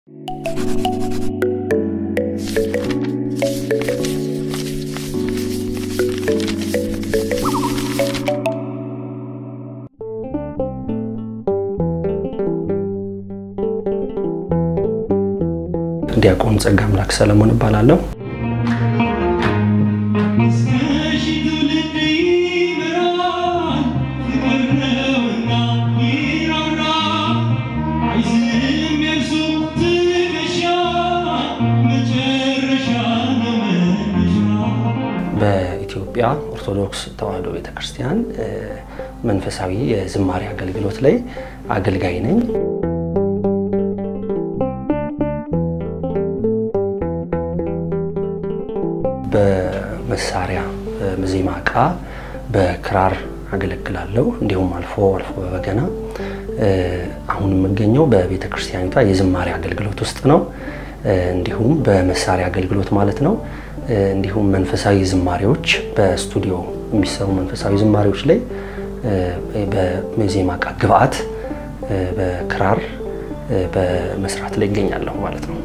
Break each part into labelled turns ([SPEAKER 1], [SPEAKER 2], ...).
[SPEAKER 1] ዲያቆን ጸጋ አምላክ ሰለሞን እባላለሁ። በኢትዮጵያ ኦርቶዶክስ ተዋሕዶ ቤተክርስቲያን መንፈሳዊ የዝማሬ አገልግሎት ላይ አገልጋይ ነኝ። በመሳሪያ ዜማ ዕቃ በክራር አገለግላለሁ። እንዲሁም አልፎ አልፎ በበገና። አሁን የምገኘው በቤተ ክርስቲያኒቷ የዝማሬ አገልግሎት ውስጥ ነው። እንዲሁም በመሳሪያ አገልግሎት ማለት ነው። እንዲሁም መንፈሳዊ ዝማሬዎች በስቱዲዮ የሚሰሩ መንፈሳዊ ዝማሬዎች ላይ በዜማ ዕቃ ግብአት በክራር በመስራት ላይ ይገኛለሁ ማለት ነው።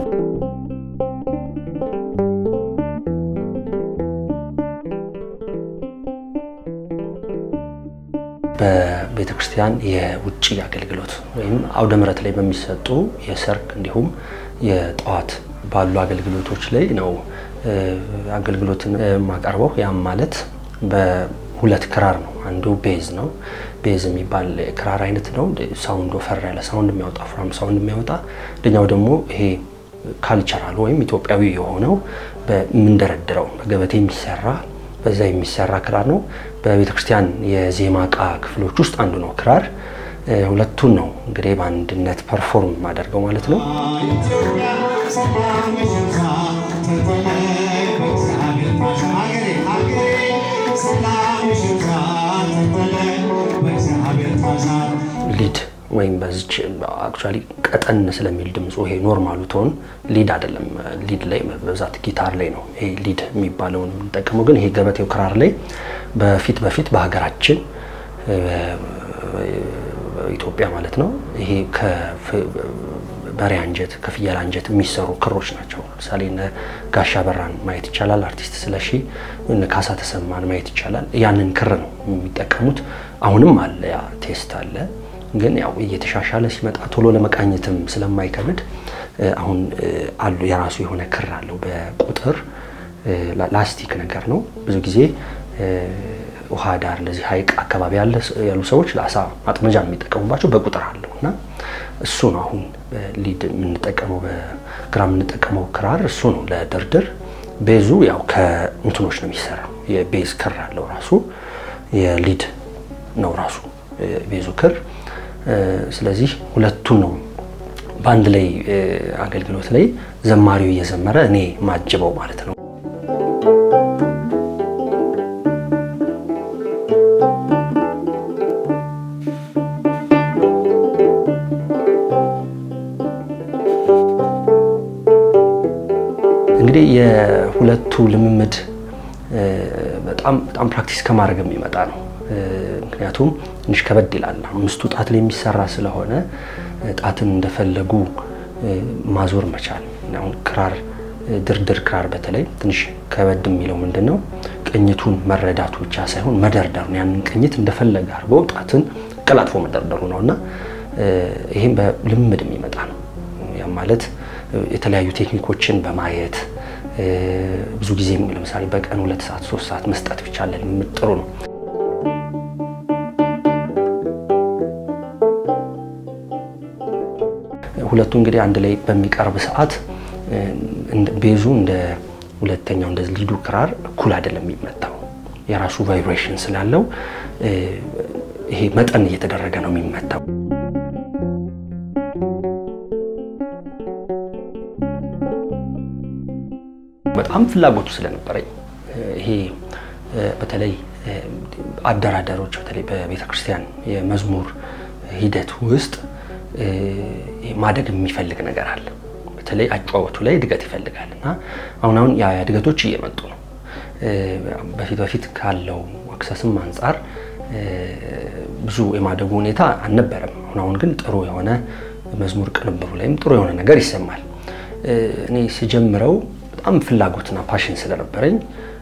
[SPEAKER 1] በቤተ ክርስቲያን የውጭ አገልግሎት ወይም አውደ ምሕረት ላይ በሚሰጡ የሰርግ እንዲሁም የጠዋት ባሉ አገልግሎቶች ላይ ነው አገልግሎትን የማቀርበው። ያም ማለት በሁለት ክራር ነው። አንዱ ቤዝ ነው። ቤዝ የሚባል ክራር አይነት ነው። ሳውንድ ወፈር ያለ ሳውንድ የሚያወጣ ፍራም ሳውንድ የሚያወጣ አንደኛው ደግሞ ይሄ ካልቸራል ወይም ኢትዮጵያዊ የሆነው በምንደረድረው በገበቴ የሚሰራ በዛ የሚሰራ ክራር ነው። በቤተ ክርስቲያን የዜማ ዕቃ ክፍሎች ውስጥ አንዱ ነው ክራር። ሁለቱን ነው እንግዲህ በአንድነት ፐርፎርም የማደርገው ማለት ነው። ሊድ ወይም በዚች አክቹዋሊ ቀጠን ስለሚል ድምፁ ይሄ ኖርማሉ ቶን ሊድ አይደለም። ሊድ ላይ በብዛት ጊታር ላይ ነው ይሄ ሊድ የሚባለውን የምንጠቀመው። ግን ይሄ ገበቴው ክራር ላይ በፊት በፊት በሀገራችን ኢትዮጵያ ማለት ነው ይሄ ከበሬ አንጀት ከፍየል አንጀት የሚሰሩ ክሮች ናቸው። ለምሳሌ እነ ጋሻ በራን ማየት ይቻላል። አርቲስት ስለሺ እነ ካሳ ተሰማን ማየት ይቻላል። ያንን ክር ነው የሚጠቀሙት። አሁንም አለ ያ ቴስት አለ ግን ያው እየተሻሻለ ሲመጣ ቶሎ ለመቃኘትም ስለማይከብድ አሁን አሉ የራሱ የሆነ ክር አለው። በቁጥር ላስቲክ ነገር ነው። ብዙ ጊዜ ውሃ ዳር እንደዚህ ሐይቅ አካባቢ ያሉ ሰዎች ለአሳ ማጥመጃ የሚጠቀሙባቸው በቁጥር አለው እና እሱ ነው አሁን ሊድ የምንጠቀመው በግራ የምንጠቀመው ክራር እሱ ነው ለድርድር። ቤዙ ያው ከእንትኖች ነው የሚሰራው። የቤዝ ክር አለው ራሱ የሊድ ነው ራሱ ቤዙ ክር ስለዚህ ሁለቱን ነው በአንድ ላይ አገልግሎት ላይ ዘማሪው እየዘመረ እኔ ማጅበው ማለት ነው። እንግዲህ የሁለቱ ልምምድ በጣም በጣም ፕራክቲስ ከማድረግ የሚመጣ ነው። ምክንያቱም ትንሽ ከበድ ይላል። አምስቱ ጣት ላይ የሚሰራ ስለሆነ ጣትን እንደፈለጉ ማዞር መቻል። አሁን ክራር ድርድር ክራር በተለይ ትንሽ ከበድ የሚለው ምንድን ነው ቅኝቱን መረዳቱ ብቻ ሳይሆን መደርደሩ ነው። ያንን ቅኝት እንደፈለገ አድርጎ ጣትን ቀላጥፎ መደርደሩ ነው እና ይህም በልምድ የሚመጣ ነው። ያም ማለት የተለያዩ ቴክኒኮችን በማየት ብዙ ጊዜ ለምሳሌ በቀን ሁለት ሰዓት ሶስት ሰዓት መስጠት ብቻ ለልምድ ጥሩ ነው። ሁለቱ እንግዲህ አንድ ላይ በሚቀርብ ሰዓት ቤዙ እንደ ሁለተኛው እንደ ሊዱ ክራር እኩል አይደለም የሚመታው። የራሱ ቫይብሬሽን ስላለው ይሄ መጠን እየተደረገ ነው የሚመታው። በጣም ፍላጎቱ ስለነበረኝ ይሄ በተለይ አደራደሮች በተለይ በቤተ ክርስቲያን የመዝሙር ሂደት ውስጥ ማደግ የሚፈልግ ነገር አለ። በተለይ አጫወቱ ላይ እድገት ይፈልጋል እና አሁን አሁን ያ እድገቶች እየመጡ ነው። በፊት በፊት ካለው አክሰስም አንጻር ብዙ የማደጉ ሁኔታ አልነበረም። አሁን አሁን ግን ጥሩ የሆነ መዝሙር ቅንብሩ ላይም ጥሩ የሆነ ነገር ይሰማል። እኔ ስጀምረው በጣም ፍላጎትና ፓሽን ስለነበረኝ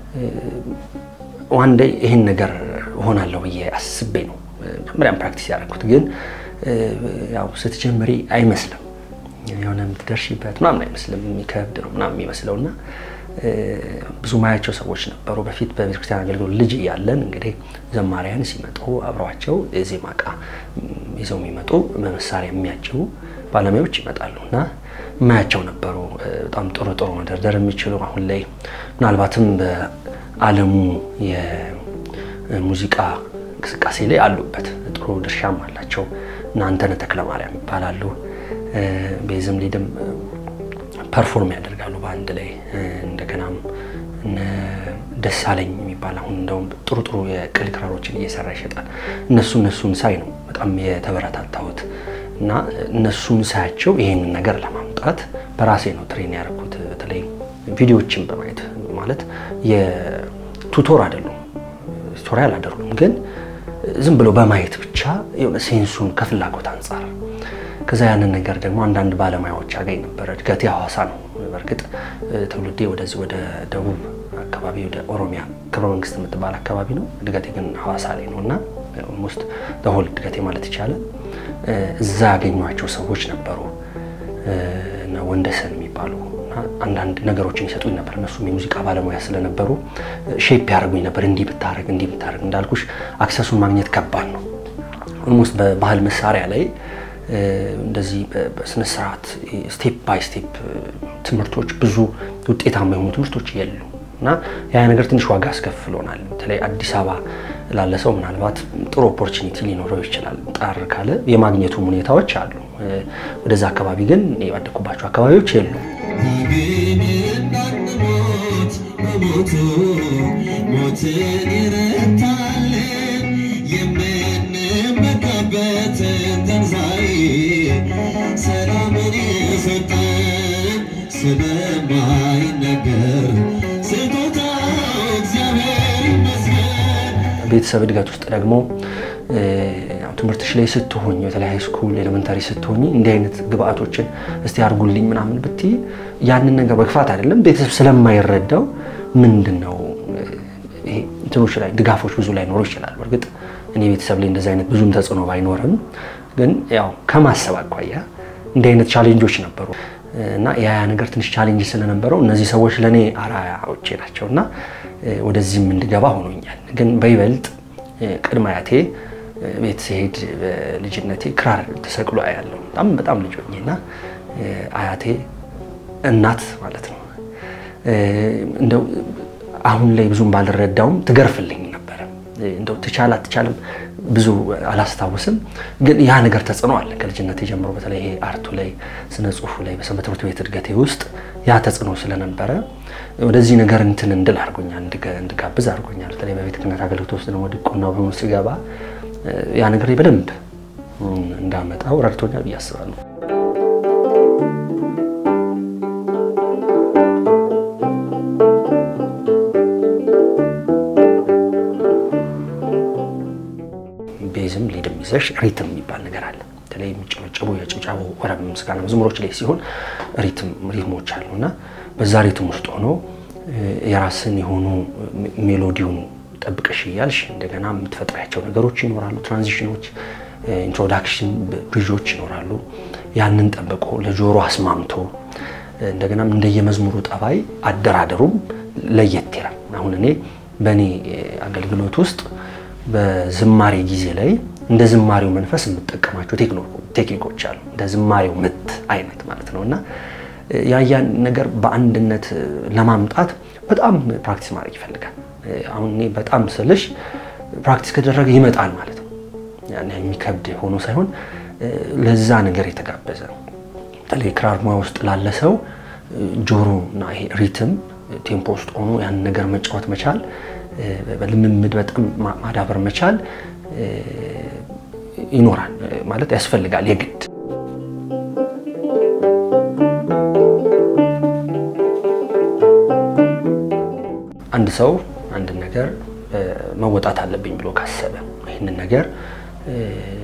[SPEAKER 1] ዋን ዴይ ይህን ነገር እሆናለሁ ብዬ አስቤ ነው መጀመሪያም ፕራክቲስ ያደረኩት። ግን ያው ስትጀምሪ አይመስልም የሆነ የምትደርሺበት ምናምን አይመስልም፣ የሚከብድ ነው ምናምን የሚመስለው እና ብዙ ማያቸው ሰዎች ነበሩ። በፊት በቤተክርስቲያን አገልግሎት ልጅ እያለን እንግዲህ ዘማሪያን ሲመጡ አብረዋቸው የዜማ ዕቃ ይዘው የሚመጡ በመሳሪያ የሚያጅቡ ባለሙያዎች ይመጣሉ እና ማያቸው ነበሩ። በጣም ጥሩ ጥሩ መደርደር የሚችሉ አሁን ላይ ምናልባትም በዓለሙ የሙዚቃ እንቅስቃሴ ላይ አሉበት ጥሩ ድርሻም አላቸው እና አንተነህ ተክለማርያም ይባላሉ። ቤዝም ሊድም ፐርፎርም ያደርጋሉ በአንድ ላይ እንደገናም ደሳለኝ የሚባል አሁን እንደውም ጥሩ ጥሩ የቅል ክራሮችን እየሰራ ይሸጣል። እነሱ እነሱን ሳይ ነው በጣም የተበረታታሁት እና እነሱን ሳያቸው ይህንን ነገር ለማምጣት በራሴ ነው ትሬን ያደረኩት። በተለይ ቪዲዮዎችን በማየት ማለት የቱቶር አይደሉም ቱቶሪያል አይደሉም፣ ግን ዝም ብሎ በማየት ብቻ የሆነ ሴንሱን ከፍላጎት አንጻር ከዛ ያንን ነገር ደግሞ አንዳንድ ባለሙያዎች አገኝ ነበረ። እድገቴ ሐዋሳ ነው። በእርግጥ ትውልዴ ወደዚህ ወደ ደቡብ አካባቢ ወደ ኦሮሚያ ክብረ መንግስት የምትባል አካባቢ ነው። እድገቴ ግን ሐዋሳ ላይ ነው እና ኦልሞስት ለሆል እድገቴ ማለት ይቻላል። እዛ ያገኟቸው ሰዎች ነበሩ እና ወንደሰን የሚባሉ አንዳንድ ነገሮችን ይሰጡኝ ነበር። እነሱም የሙዚቃ ባለሙያ ስለነበሩ ሼፕ ያደርጉኝ ነበር። እንዲህ ብታደርግ እንዲህ ብታደርግ እንዳልኩሽ አክሰሱን ማግኘት ከባድ ነው። ኦልሞስት በባህል መሳሪያ ላይ እንደዚህ በስነስርዓት ስቴፕ ባይ ስቴፕ ትምህርቶች ብዙ ውጤታማ የሆኑ ትምህርቶች የሉ እና ያ ነገር ትንሽ ዋጋ አስከፍሎናል። በተለይ አዲስ አበባ ላለ ሰው ምናልባት ጥሩ ኦፖርቹኒቲ ሊኖረው ይችላል። ጣር ካለ የማግኘቱም ሁኔታዎች አሉ። ወደዛ አካባቢ ግን ያደኩባቸው አካባቢዎች የሉ።
[SPEAKER 2] ሞትን ይረታል የምንመካበትን ትንሣኤ ሰላምን የሰጠን ስለማይነገር ስጦታ እግዚአብሔር ይመስገን።
[SPEAKER 1] ቤተሰብ እድገት ውስጥ ደግሞ ትምህርትሽ ላይ ስትሆኝ በተለይ ሃይ ስኩል ኤሌመንታሪ ስትሆኝ እንዲህ አይነት ግብአቶችን እስቲ አድርጉልኝ ምናምን ብትይ ያንን ነገር በክፋት አይደለም፣ ቤተሰብ ስለማይረዳው ምንድን ነው ይሄ እንትኖች ላይ ድጋፎች ብዙ ላይ ኖሩ ይችላል። በእርግጥ እኔ ቤተሰብ ላይ እንደዚህ አይነት ብዙም ተጽዕኖ ባይኖርም ግን ያው ከማሰብ አኳያ እንዲህ አይነት ቻሌንጆች ነበሩ እና ያ ነገር ትንሽ ቻሌንጅ ስለነበረው እነዚህ ሰዎች ለእኔ አርአያዎቼ ናቸው እና ወደዚህም እንድገባ ሆኖኛል። ግን በይበልጥ ቅድመ አያቴ ቤት ሲሄድ በልጅነቴ ክራር ተሰቅሎ አያለሁ። በጣም በጣም ልጅ ሆኜ እና አያቴ እናት ማለት ነው እንደው አሁን ላይ ብዙም ባልረዳውም ትገርፍልኝ ነበረ። እንደው ትቻል አትቻልም ብዙ አላስታውስም፣ ግን ያ ነገር ተጽዕኖ አለ ከልጅነቴ ጀምሮ። በተለይ ይሄ አርቱ ላይ ስነ ጽሁፉ ላይ በሰንበት ትምህርት ቤት እድገቴ ውስጥ ያ ተጽዕኖ ስለነበረ ወደዚህ ነገር እንትን እንድል አድርጎኛል፣ እንድጋብዝ አድርጎኛል። በተለይ በቤተ ክህነት አገልግሎት ውስጥ ደግሞ ዲቁና በመሆን ስገባ ያ ነገር በደንብ እንዳመጣው ረድቶኛል ብዬ አስባለሁ። ቤዝም ሊድም ይዘሽ ሪትም የሚባል ነገር አለ። በተለይ የሚጨበጨቡ የጭብጨቡ ወረብ ምስጋና መዝሙሮች ላይ ሲሆን ሪትም ሪትሞች አሉ እና በዛ ሪትም ውስጥ ሆኖ የራስን የሆኑ ሜሎዲውን ጠብቀሽ እያልሽ እንደገና የምትፈጥሪያቸው ነገሮች ይኖራሉ። ትራንዚሽኖች፣ ኢንትሮዳክሽን ብሪጆች ይኖራሉ። ያንን ጠብቆ ለጆሮ አስማምቶ እንደገናም እንደየመዝሙሩ ጠባይ አደራደሩም ለየት ይላል። አሁን እኔ በእኔ አገልግሎት ውስጥ በዝማሬ ጊዜ ላይ እንደ ዝማሬው መንፈስ የምጠቀማቸው ቴክኒኮች አሉ። እንደ ዝማሬው ምት አይነት ማለት ነው እና ያያን ነገር በአንድነት ለማምጣት በጣም ፕራክቲስ ማድረግ ይፈልጋል። አሁን እኔ በጣም ስልሽ ፕራክቲስ ከደረገ ይመጣል ማለት ነው። ያን የሚከብድ ሆኖ ሳይሆን ለዛ ነገር የተጋበዘ በተለይ ክራር ሙያ ውስጥ ላለ ሰው ጆሮ እና ይሄ ሪትም ቴምፖ ውስጥ ሆኖ ያን ነገር መጫወት መቻል በልምምድ በጣም ማዳበር መቻል ይኖራል ማለት ያስፈልጋል የግድ አንድ ሰው አንድን ነገር መወጣት አለብኝ ብሎ ካሰበ ይህንን ነገር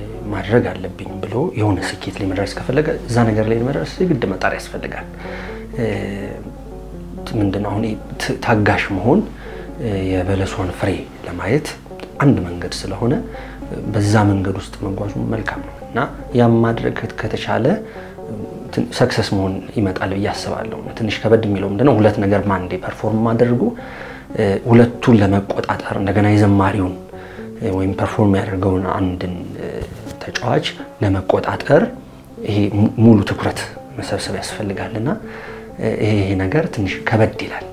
[SPEAKER 1] ማድረግ አለብኝ ብሎ የሆነ ስኬት ላይ መድረስ ከፈለገ እዛ ነገር ላይ መድረስ የግድ መጣር ያስፈልጋል። ምንድን ነው አሁን ታጋሽ መሆን የበለሷን ፍሬ ለማየት አንድ መንገድ ስለሆነ በዛ መንገድ ውስጥ መጓዙ መልካም ነው እና ያም ማድረግ ከተቻለ ሰክሰስ መሆን ይመጣል ብዬ አስባለሁ። ትንሽ ከበድ የሚለው ምንድነው ሁለት ነገር በአንዴ ፐርፎርም ማድረጉ ሁለቱን ለመቆጣጠር እንደገና የዘማሪውን ወይም ፐርፎርም ያደርገውን አንድን ተጫዋች ለመቆጣጠር ይሄ ሙሉ ትኩረት መሰብሰብ ያስፈልጋል እና ይሄ ነገር ትንሽ ከበድ ይላል።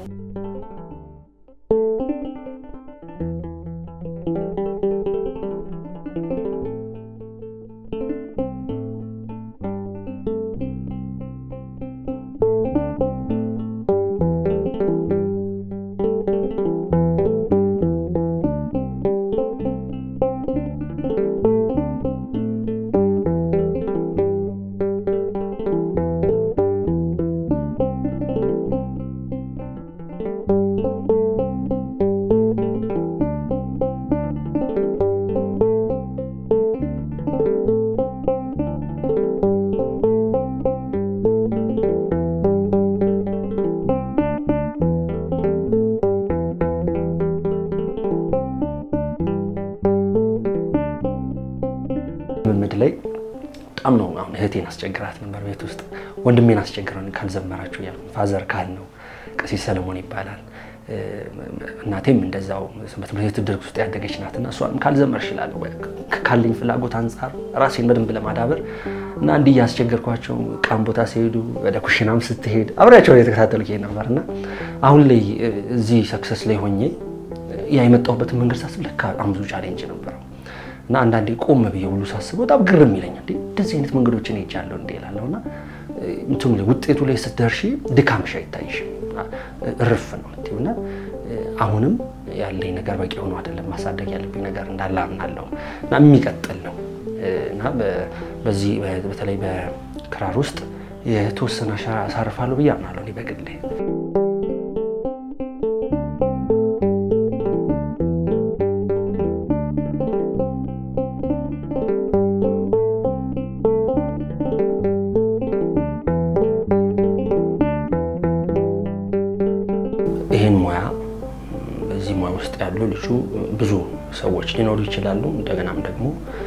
[SPEAKER 1] ልምምድ ላይ በጣም ነው። አሁን እህቴን አስቸግራት ነበር ቤት ውስጥ ወንድሜን አስቸግረን ካልዘመራችሁ እያልኩ ፋዘር ካል ነው ቀሲስ ሰለሞን ይባላል። እናቴም እንደዛው በትምህርት ቤት ድርግ ውስጥ ያደገች ናት እና እሷም ካልዘመርሽ እላለሁ ካለኝ ፍላጎት አንጻር ራሴን በደንብ ለማዳበር እና እንዲህ እያስቸገርኳቸው ቃም ቦታ ሲሄዱ ወደ ኩሽናም ስትሄድ አብሬያቸው የተከታተሉ ይሄድ ነበር እና አሁን ላይ እዚህ ሰክሰስ ላይ ሆኜ ያ የመጣሁበትን መንገድ ሳስብ ለካ በጣም ብዙ ቻሌንጅ ነበረው እና አንዳንዴ ቆም ብዬ ሁሉ ሳስበው በጣም ግርም ይለኛል። እንደዚህ አይነት መንገዶችን ሄጃለሁ እንዴ እላለሁ እና እንትኑ ላይ ውጤቱ ላይ ስትደርሺ ድካምሽ አይታይሽም፣ እርፍ ነው እና አሁንም ያለኝ ነገር በቂ ሆኖ አይደለም፣ ማሳደግ ያለብኝ ነገር እንዳለ አምናለሁ እና የሚቀጥል ነው እና በዚህ በተለይ በክራር ውስጥ የተወሰነ አሻራ አሳርፋለሁ ብዬ አምናለሁ እኔ በግሌ። ይህን ሙያ በዚህ ሙያ ውስጥ ያሉ ልጁ ብዙ ሰዎች ሊኖሩ ይችላሉ። እንደገናም ደግሞ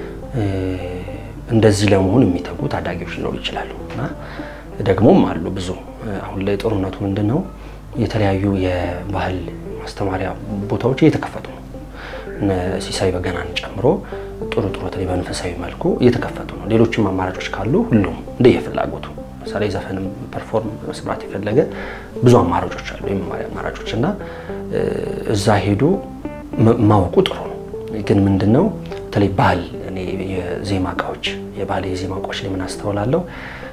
[SPEAKER 1] እንደዚህ ለመሆን የሚተጉ ታዳጊዎች ሊኖሩ ይችላሉ እና ደግሞም አሉ ብዙ። አሁን ላይ ጦርነቱ ምንድን ነው? የተለያዩ የባህል ማስተማሪያ ቦታዎች እየተከፈቱ ነው። ሲሳይ በገናን ጨምሮ ጥሩ ጥሩ በተለይ በመንፈሳዊ መልኩ እየተከፈቱ ነው። ሌሎችም አማራጮች ካሉ ሁሉም እንደየፍላጎቱ ለምሳሌ ዘፈንም ፐርፎርም መስራት የፈለገ ብዙ አማራጮች አሉ፣ የመማሪያ አማራጮች እና እዛ ሄዶ ማወቁ ጥሩ ነው። ግን ምንድነው በተለይ ባህል እኔ የዜማ እቃዎች የባህል የዜማ እቃዎች ላይ ምን አስተውላለሁ፣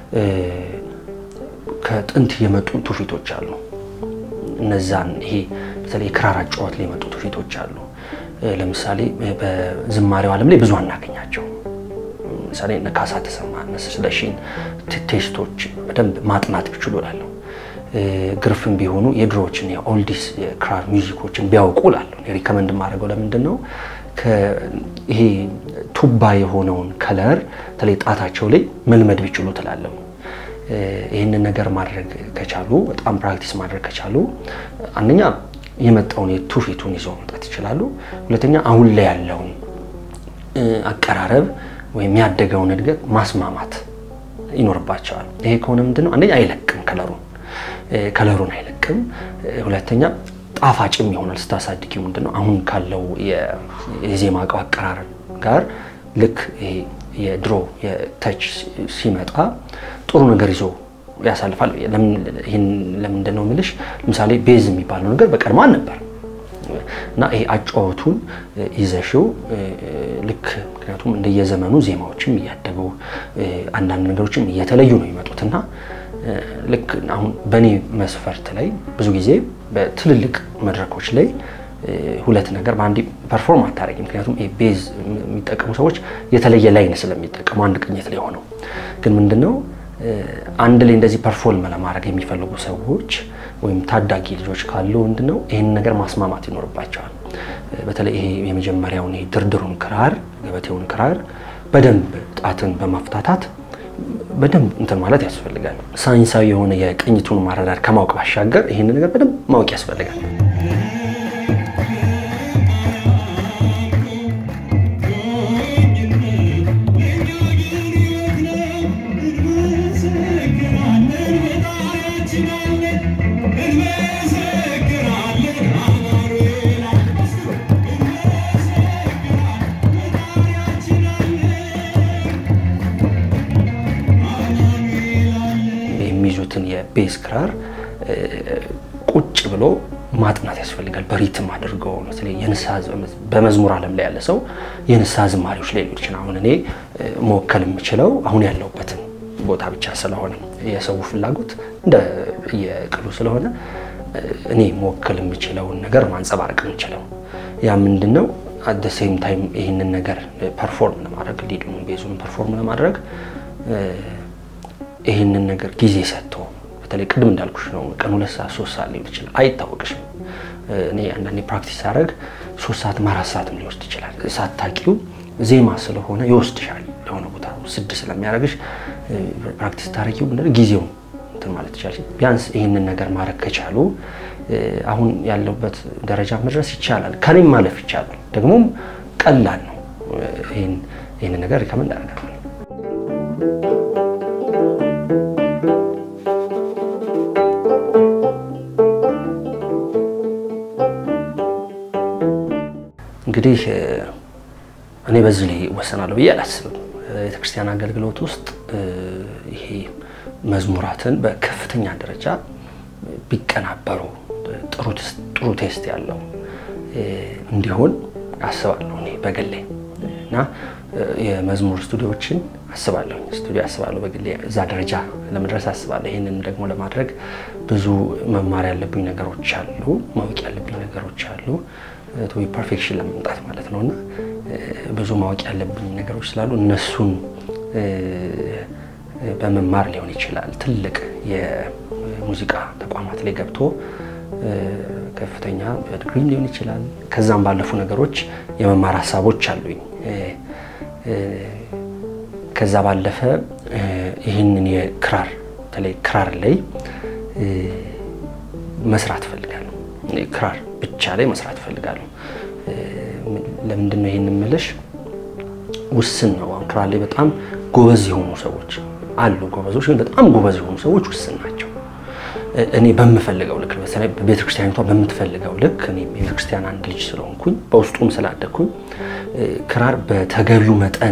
[SPEAKER 1] ከጥንት የመጡ ትውፊቶች አሉ። እነዛን ይሄ በተለይ የክራር አጨዋወት ላይ የመጡ ትውፊቶች አሉ። ለምሳሌ በዝማሬው ዓለም ላይ ብዙ አናገኛቸው። ለምሳሌ እነ ካሳ ተሰማ እነ ስለሺን ቴስቶች በደንብ ማጥናት ቢችሉ እላለሁ። ግርፍም ቢሆኑ የድሮዎችን የኦልዲስ የክራር ሚውዚኮችን ቢያውቁ እላለሁ። ሪከመንድ የማደርገው ለምንድን ነው ይሄ ቱባ የሆነውን ከለር በተለይ ጣታቸው ላይ መልመድ ቢችሉ ትላለሁ። ይህንን ነገር ማድረግ ከቻሉ በጣም ፕራክቲስ ማድረግ ከቻሉ አንደኛ የመጣውን የትውፊቱን ይዘው መምጣት ይችላሉ። ሁለተኛ አሁን ላይ ያለውን አቀራረብ ወይም ያደገውን እድገት ማስማማት ይኖርባቸዋል። ይሄ ከሆነ ምንድነው አንደኛ አይለቅም፣ ከለሩን ከለሩን አይለቅም። ሁለተኛ ጣፋጭም ይሆናል ስታሳድጊው። ምንድነው አሁን ካለው የዜማ እቃው አቀራረብ ጋር ልክ ይሄ የድሮ የተች ሲመጣ ጥሩ ነገር ይዞ ያሳልፋል። ይህን ለምንድን ነው የምልሽ? ለምሳሌ ቤዝ የሚባለው ነገር በቀድሞ አልነበር እና ይሄ አጫወቱን ይዘሽው ልክ ምክንያቱም እንደየዘመኑ ዜማዎችም እያደጉ አንዳንድ ነገሮችም እየተለዩ ነው የሚመጡት እና ልክ አሁን በእኔ መስፈርት ላይ ብዙ ጊዜ በትልልቅ መድረኮች ላይ ሁለት ነገር በአንዴ ፐርፎርም አታደርጊ። ምክንያቱም ቤዝ የሚጠቀሙ ሰዎች የተለየ ላይን ስለሚጠቀሙ አንድ ቅኝት ላይ ሆነው ግን ምንድነው አንድ ላይ እንደዚህ ፐርፎርም ለማድረግ የሚፈልጉ ሰዎች ወይም ታዳጊ ልጆች ካሉ ምንድነው ይህን ነገር ማስማማት ይኖርባቸዋል። በተለይ ይሄ የመጀመሪያውን ይሄ ድርድሩን ክራር ገበቴውን ክራር በደንብ ጣትን በማፍታታት በደንብ እንትን ማለት ያስፈልጋል። ሳይንሳዊ የሆነ የቅኝቱን ማረዳድ ከማወቅ ባሻገር ይህንን ነገር በደንብ ማወቅ ያስፈልጋል። የሚይዙትን የቤዝ ክራር ቁጭ ብሎ ማጥናት ያስፈልጋል። በሪትም አድርገው በተለይ የንስሐ በመዝሙር ዓለም ላይ ያለ ሰው የንስሐ ዝማሬዎች ላይ ሊሆን ይችላል። አሁን እኔ መወከል የምችለው አሁን ያለሁበትን ቦታ ብቻ ስለሆነ የሰው ፍላጎት እንደ የቅሉ ስለሆነ እኔ መወከል የምችለውን ነገር ማንጸባረቅ የምችለው ያ ምንድን ነው? አት ሴም ታይም ይህንን ነገር ፐርፎርም ለማድረግ ሊዱን ቤዙን ፐርፎርም ለማድረግ ይህንን ነገር ጊዜ ሰጥቶ በተለይ ቅድም እንዳልኩሽ ነው። ቀን ሁለት ሰዓት ሶስት ሰዓት ሊሆን ይችላል፣ አይታወቅሽም። እኔ አንዳንዴ ፕራክቲስ ሳደርግ ሶስት ሰዓትም አራት ሰዓትም ሊወስድ ይችላል። ሳታቂው ዜማ ስለሆነ ይወስድሻል ለሆነ ቦታ ስድ ስለሚያደርግሽ ፕራክቲስ ታደርጊው ምንድን ጊዜው እንትን ማለት ይቻላል። ቢያንስ ይህንን ነገር ማድረግ ከቻሉ አሁን ያለበት ደረጃ መድረስ ይቻላል። ከኔም ማለፍ ይቻላል። ደግሞም ቀላል ነው። ይህንን ነገር ሪከመንድ አደርጋለሁ። እንግዲህ እኔ በዚህ ላይ እወሰናለሁ ብዬ አላስብም። ቤተክርስቲያን አገልግሎት ውስጥ ይሄ መዝሙራትን በከፍተኛ ደረጃ ቢቀናበሩ ጥሩ ቴስት ያለው እንዲሆን አስባለሁ እኔ በግሌ እና የመዝሙር ስቱዲዮዎችን አስባለሁ ስቱዲዮ አስባለሁ በግሌ እዛ ደረጃ ለመድረስ አስባለሁ። ይህንን ደግሞ ለማድረግ ብዙ መማር ያለብኝ ነገሮች አሉ፣ ማወቅ ያለብኝ ነገሮች አሉ ቶ ፐርፌክሽን ለመምጣት ማለት ነው እና ብዙ ማወቅ ያለብኝ ነገሮች ስላሉ እነሱን በመማር ሊሆን ይችላል። ትልቅ የሙዚቃ ተቋማት ላይ ገብቶ ከፍተኛ ዲግሪም ሊሆን ይችላል። ከዛም ባለፉ ነገሮች የመማር ሀሳቦች አሉኝ። ከዛ ባለፈ ይህንን የክራር በተለይ ክራር ላይ መስራት እፈልጋለሁ። ክራር ብቻ ላይ መስራት እፈልጋለሁ። ለምንድን ነው ይህን የምልሽ? ውስን ነው። አሁን ክራር ላይ በጣም ጎበዝ የሆኑ ሰዎች አሉ። ጎበዞች ግን በጣም ጎበዝ የሆኑ ሰዎች ውስን ናቸው። እኔ በምፈልገው ልክ በተለይ ቤተክርስቲያኒቷ በምትፈልገው ልክ እኔ የቤተክርስቲያን አንድ ልጅ ስለሆንኩኝ በውስጡም ስላደግኩኝ ክራር በተገቢው መጠን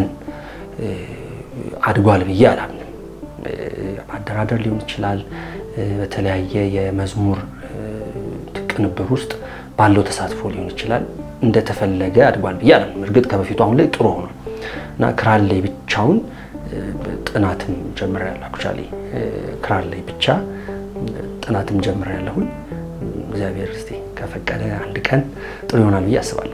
[SPEAKER 1] አድጓል ብዬ አላምንም። አደራደር ሊሆን ይችላል። በተለያየ የመዝሙር ቅንብር ውስጥ ባለው ተሳትፎ ሊሆን ይችላል። እንደተፈለገ አድጓል ብዬ አላምንም። እርግጥ ከበፊቱ አሁን ላይ ጥሩ ሆኗል እና ክራር ላይ ብቻውን ጥናትም ጀምሬያለሁ። አክቹዋሊ ክራር ላይ ብቻ ጥናትም ጀምሬያለሁኝ። እግዚአብሔር እስቲ ከፈቀደ አንድ ቀን ጥሩ ይሆናል ብዬ አስባለሁ።